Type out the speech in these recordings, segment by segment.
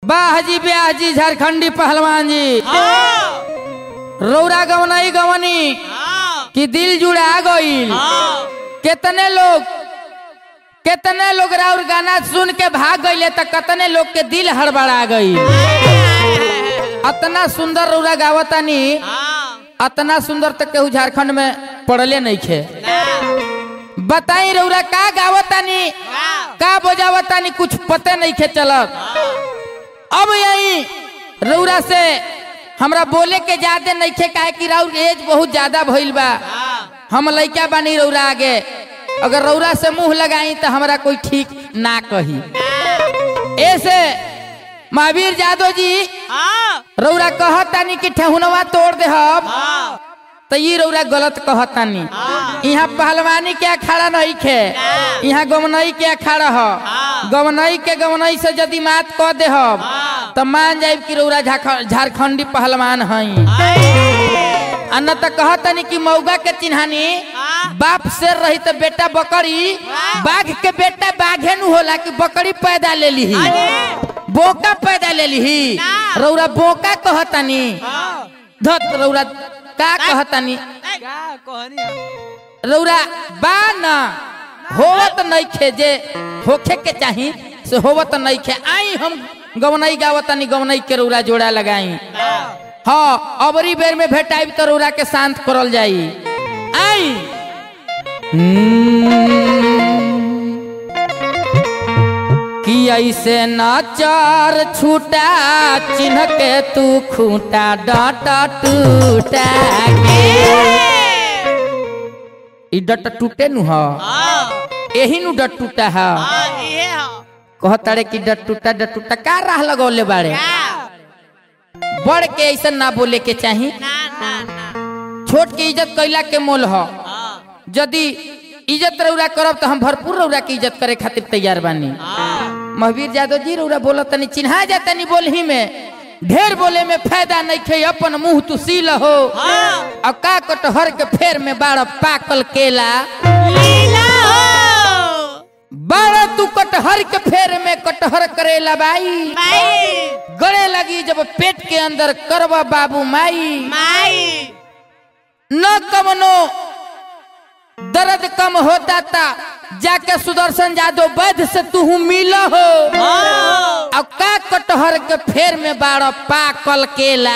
वाह जी ब्याह जी झारखंडी पहलवान जी रौरा गवनाई गवनी कि दिल जुड़ा गईल कितने लोग कितने लोग राउर गाना सुन के भाग गईले तो कितने लोग के दिल हड़बड़ा गई अतना सुंदर रौरा गावतानी अतना सुंदर तक केहू झारखंड में पढ़ले नहीं खे बताई रौरा का गावतानी का बजावतानी कुछ पते नहीं खे चलत अब यही रौरा से हमरा बोले के ज्यादा नहीं खे काहे कि राउर एज बहुत ज्यादा भइल बा हम लइका बानी रौरा आगे अगर रौरा से मुंह लगाई तो हमरा कोई ठीक ना कही ऐसे महावीर जादव जी रौरा कहतानी कि ठेहुनवा तोड़ दे हम तो ये रौरा गलत कहतानी यहाँ पहलवानी के अखाड़ा नहीं खे यहाँ गमनई के अखाड़ा ह गमनई के गमनई से यदि मात कह दे हम तो मान जाए कि रौरा झारख- झारखंडी पहलवान हई आ न तो कहतनी कि मौगा के चिन्हानी बाप से रही तो बेटा बकरी बाघ के बेटा बाघे नु होला कि बकरी पैदा ले ली बोका पैदा ले ली रौरा बोका कहतनी धत रौरा का कहतनी रौरा बा न होवत नहीं खे जे होखे के चाही से होवत नहीं खे आई हम गवनई गावतनी गवनई के रौरा जोड़ा लगाई हाँ अबरी बेर में भेटाइब तो रौरा के शांत करल जाई आई कि ऐसे नचर छूटा चिन्ह के तू खूंटा डट टूटा के ई डट टूटे नु ह एही नु डट टूटा है कहतारे कि डट टूटा डट टूटा का राह लगौले बाड़े बड़ के ऐसा ना बोले के चाही छोट के इज्जत कैला के मोल ह यदि इज्जत रौरा करब तो हम भरपूर रौरा के इज्जत करे खातिर तैयार बानी महावीर यादव जी रौरा बोला तनी चिन्हा जा तनी बोलही में ढेर बोले में फायदा नहीं खे अपन मुंह तू सील हो और का कटहर के फेर में बाड़ पाकल केला बाड़ तू कटहर के फेर में कटहर करेला बाई गड़े लगी जब पेट के अंदर करवा बाबू माई न कमनो दर्द कम होता था जाके सुदर्शन जादव वैद्य से तू मिल हो अब का कटहर के फेर में बाड़ पाकल केला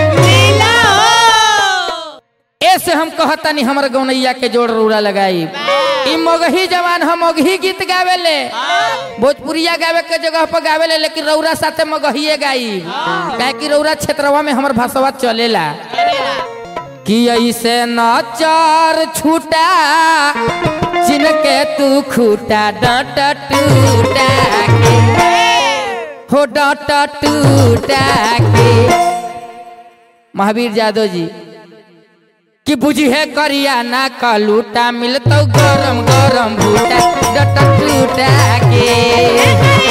ऐसे हम कहतानी हमर गौनैया के जोड़ रूड़ा लगाई ई मगही जवान हम मगही गीत गावेले भोजपुरिया गावे के जगह पर गावेले लेकिन रौरा साथे मगहिए गाई काहे कि रौरा क्षेत्रवा में हमर भाषवा चलेला कि ऐसे नचर छूटा जिनके तू खूटा डट टूटा के हो डट टूटा के महावीर यादव जी कि बुझी है करिया ना कलूटा मिलतो गरम गरम भूटा डट टूटा के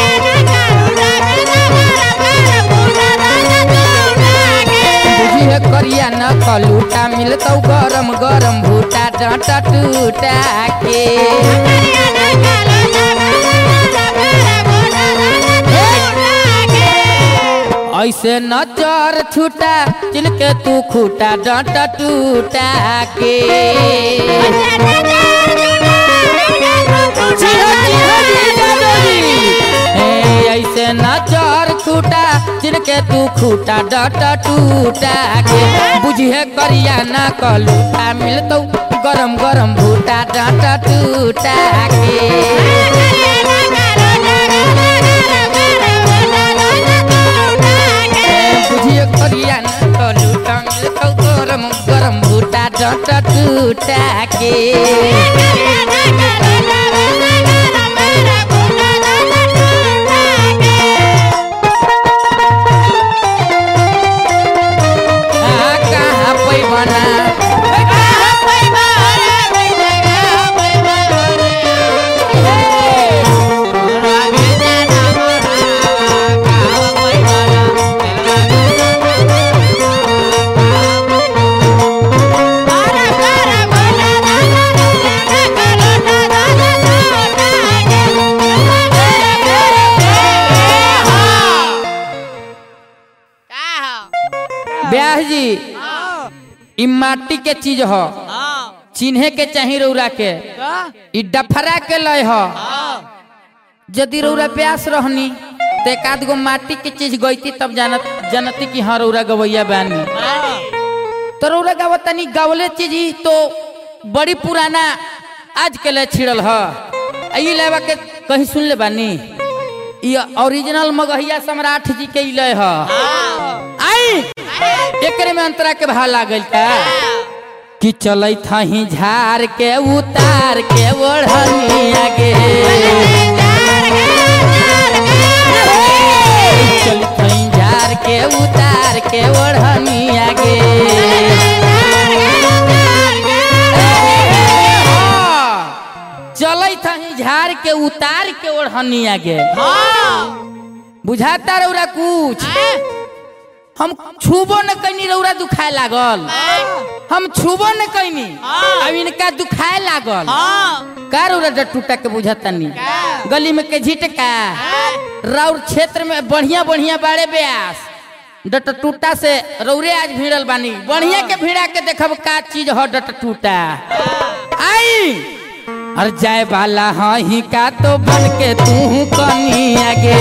बुझी है करिया ना कलूटा मिलतो गरम गरम भूटा डट टूटा के ऐसे नचर छूटा जिनके तू खूटा डट टूटा के ए, ऐसे नचर छूटा जिनके तू खूटा डट टूटा के बुझे करिया ना कलूटा मिलतो गरम गरम भूटा डट टूटा के बुझिए करिया ना कलूटा मिलतो गरम गरम भूटा डट टूटा के आ, कहाँ पैबना ब्याह जी ई माटी के चीज ह चिन्हे के चाही रौरा के ई डफरा के लय ह यदि रौरा प्यास रहनी तो एक आध गो माटी के चीज गईती तब जानत जानती कि हाँ रौरा गवैया बानी तो रौरा गावत तनी गावले चीज ही तो बड़ी पुराना आज के लिए छिड़ल ह आ ई लेवा के कहीं सुन ले बानी ई ओरिजिनल मगहिया सम्राट जी के ई लय ह आई एकरे में अंतरा के भाव लागल का कि चलत हही झार के उतार के ओढ़निया गे चलत हई झार के उतार के ओढ़निया गे चलत हई झार के उतार के ओढ़निया गे बुझाता रौरा कुछ हम छुबो न कैनी रौरा दुखाए लागल हम छुबो न कैनी अब इनका दुखाए लागल का रौरा डटूटा के बुझतनी गली में के झिटका राउर क्षेत्र में बढ़िया बढ़िया बाड़े ब्यास डटटूटा से रौरे आज भिड़ल बानी बढ़िया के भिड़ा के देखब का चीज हो डटटूटा आई और जाए वाला हाँ ही का तो बन के तू कनी आगे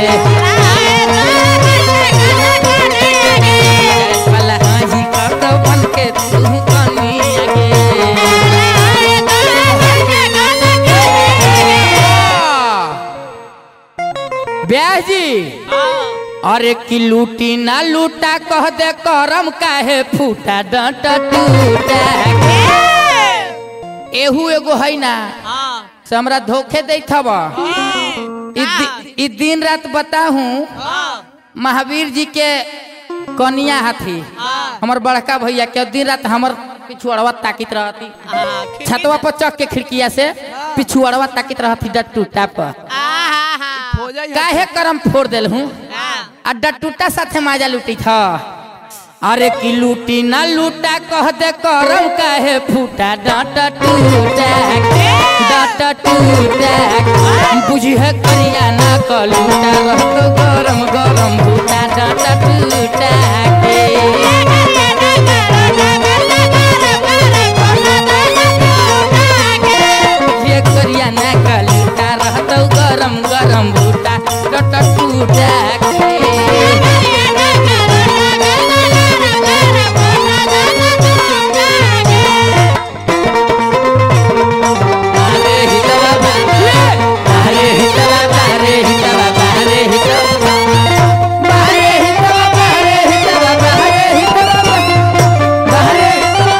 वाला हाजी का तो बन के तू कनी आगे ब्याह जी अरे की लूटी ना लूटा कह दे करम काहे फूटा डंट टूटा एहू एगो है ना से हमरा धोखे देत हब ई दि- ई दिन रात बताहू महावीर जी के कनिया हाथी हमर बड़का भैया के दिन रात हमर पिछुअड़वा ताकित रहती छतवा पर चक के खिड़किया से पिछुअड़वा ताकित रहती डटूटा पर काहे करम फोड़ देल हूँ आ डटूटा साथे माजा लूटी था अरे की लूटी ना लूटा कह दे करम काहे फूटा डांट टूटा डांट टूटा बुझी है करिया ना कलूटा रहतो गरम गरम फूटा डांट टूटा के ये करिया ना कलूटा रहतो गरम गरम फूटा डांट टूटा के अरे हितवा बारे अरे हितवा बारे हितवा बारे हितवा बारे हितवा बारे हितवा बारे हितवा बारे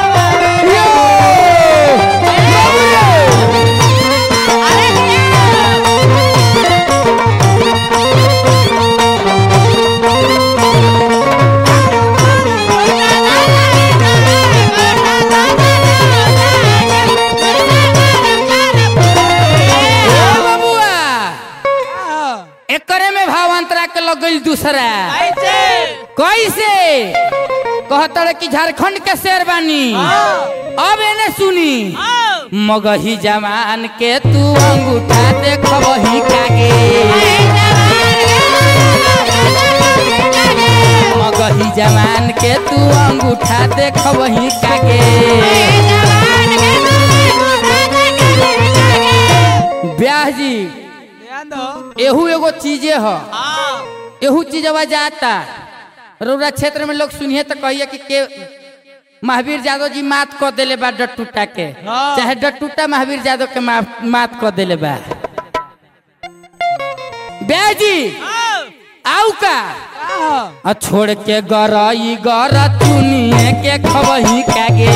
ओ बबुआ एकरे में भावांतरा के लग गई दूसरा कैसे कहतर कि झारखंड के शेरवानी अब एने सुनी मगही जवान के तू अंगूठा देखबही कागे मगही जवान के तू अंगूठा देखबही कागे ब्याह जी एहू एगो चीजे ह एहू चीजवा जाता रौरा क्षेत्र में लोग सुनिए तो कहिए कि के महावीर यादव जी मात क देले बा डटूटा के चाहे डटूटा महावीर यादव के मा- मात क देले बा ब्याह जी आऊ का आ छोड़ के गरई गर चुनिए के खबही कागे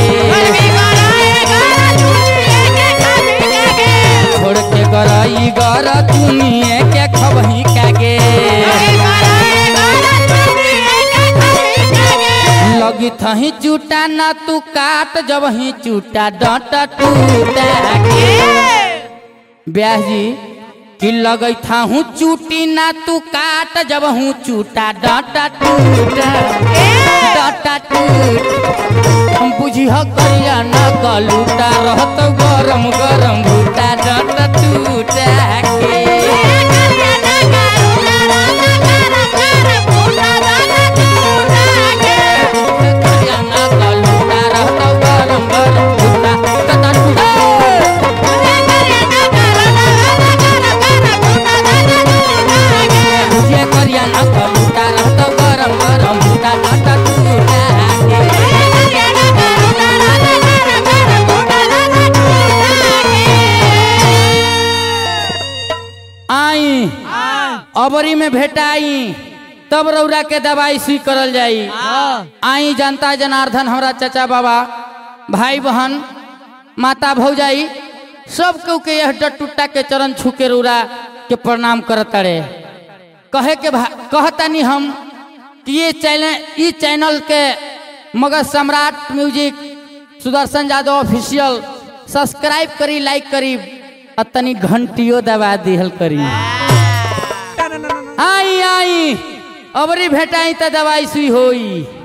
छोड़ के गरई गर चुनिए के खबही कागे लगी थही चूटा न तू काट जब ही चूटा डट टूटा के ब्याह जी कि लगई था हूँ चूटी ना तू काट जब हूँ चूटा डट टूटा डट टूट हम बुझी ह करिया न कलूटा रहत गरम गरम बूटा डट टूटा के अबरी में भेटाई तब रौरा के दवाई सुई करल जाई आई जनता जनार्दन हमरा चाचा बाबा भाई बहन माता भौजाई सब केहू के यह डट टुट्टा के चरण छू के रौरा के प्रणाम करत रे कहे के भा- कहतानी हम कि ये चैनल ई चैनल के Magadh Samrat music Sudarshan Yadav official subscribe करी लाइक करी और तनी घंटियो दबा दिहल करी आई आई अबरी भेटाई त दवाई सुई होई